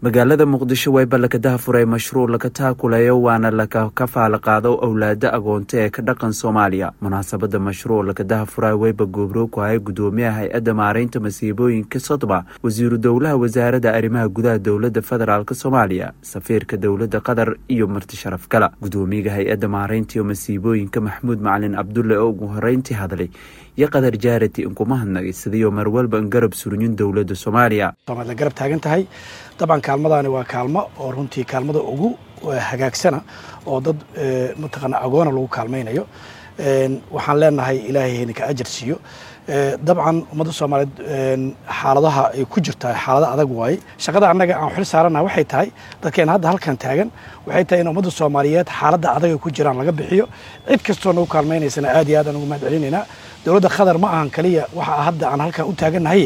magaalada muqdisho wayba lakadaha furay mashruuc laka taakulayo waana laka kafaala qaado owlaada agoonta ee ka dhaqan soomaaliya munaasabada mashruuc lakadaha furay wayba goobroog ku ahay gudoomiyaha hay-adda maareynta masiibooyinka sodma wasiiru dowlaha wasaaradda arrimaha gudaha dowlada federaalk soomaaliya safiirka dowlada qatar iyo marti sharaf gala gudoomiyaga hay-adda maareynta iyo masiibooyinka maxamuud macalin cabdulle oo ugu horeyntii hadlay iyo qatar jaarati inkuma hadnagay sidiioo marwalba in garab suryin dowlada soomaaliya garab taagan tahay dabcan kaalmadaani waa kaalmo oo runtii kaalmada ugu hagaagsana oo dad mataqaana agoona lagu kaalmaynayo waxaan leenahay ilaahay hayninka ajar siiyo dabcan ummadda soomaaliyeed xaaladaha ay ku jirtaa xaalado adag waaye shaqada annaga aan xil saarana waxay tahay dadkeena hadda halkan taagan waxay tahay in ummadda soomaaliyeed xaaladda adag ay ku jiraan laga bixiyo cid kastoo nagu kaalmaynaysana aad iyo aad aan ugu mahad celinaynaa dowladda qatar ma ahan kaliya waxa hadda aan halkan u taagannahay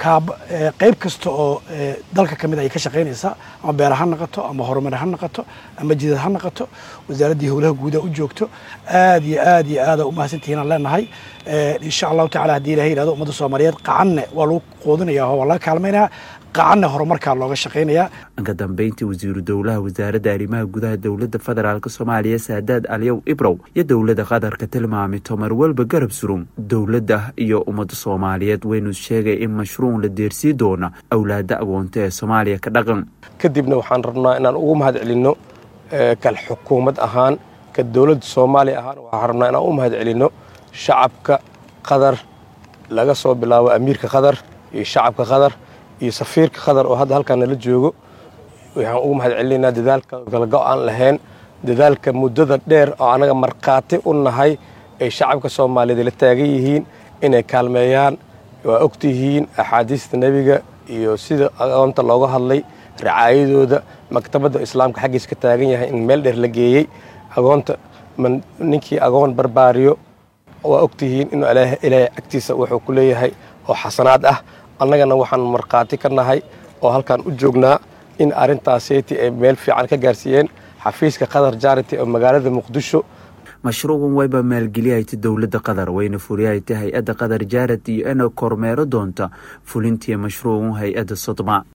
qayb kasta oo dalka ka mid ay ka shaqaynaysaa ama beera ha noqoto ama horumar ha noqoto ama jidad ha noqoto wasaaraddii howlaha guuda u joogto aad iyo aad iyo aada u mahadsantihiin aan leenahay insha allahu tacala haddii ilahay yihahdo ummadda soomaaliyeed qacanne waa lagu quudinaya oo waa laga kaalmaynaya qacanne horumarkaa looga shaqaynayaa ka dambeyntii wasiiru dowlaha wasaaradda arrimaha gudaha dowlada federaalk soomaaliya saadaad aliyow ibrow iyo dowlada qatarka tilmaamay tomar walba garab surum dowladda iyo ummadda soomaaliyeed waynu sheegay in mashruuc la deersii doona awlaada agoonta ee soomaaliya ka dhaqan kadibna waxaan rabnaa inaan ugu mahad celinno kal xukuumad ahaan ka dowladda soomaaliya ahaan waxaan rabnaa inaan u mahad celinno shacabka qatar laga soo bilaabo amiirka qatar iyo shacabka qatar iyo safiirka qatar oo hadda halkaan nala joogo waxaan ugu mahad celinaynaa dadaalka galgo aan lahayn dadaalka muddada dheer oo annaga markhaati u nahay ay shacabka soomaaliyeed la taagan yihiin inay kaalmeeyaan waa ogtihiin axaadiista nebiga iyo sida agoonta looga hadlay racaayadooda maktabadda islaamka xaggiisa ka taagan yahay in meel dheer la geeyey agoonta ninkii agoon barbaariyo waa ogtihiin inuu ilaahay agtiisa wuxuu ku leeyahay oo xasanaad ah annagana waxaan markhaati ka nahay oo halkaan u joognaa in arrintaaseti ay meel fiican ka gaarsiiyeen xafiiska qatar jarity oo magaalada muqdisho mashruucan wayba maalgeliyahayta dowladda qatar wayna furiyahayta hay-adda qatar jaarad iyo ina kormeero doonta fulintii mashruucan hay-adda sodma